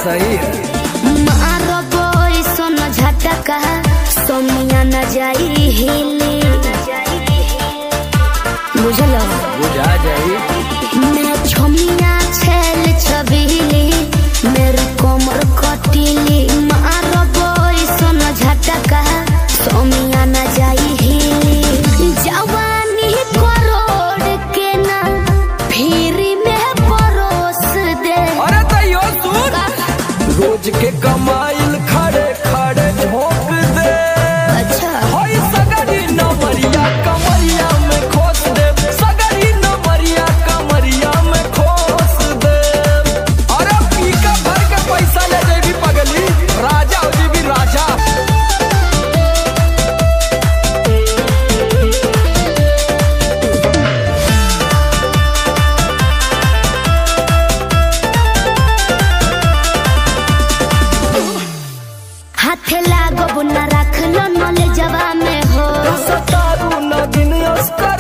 सही है मारो बोई सोन झटका सोनिया न जाई हिली बुझल बुझा जाई मैं छोमिया छेल छबीली मेरी कोमर कटीली मारो बोई सोन झटका सोनिया न जाई हिली जवानी करोड़ के ना फिर में परोस दे अरे तैयो सुन रोज के कमाइल खड़े खड़े झोंक दे अच्छा होई सगरी नमरिया कमरिया में खोस दे सगरी नमरिया कमरिया में खोस दे अरे पीका भर के पैसा ले जेबी पगली राजा हो जेबी राजा हाथे लागो न रख लो नले जवा में हो सतारू नगिन उसका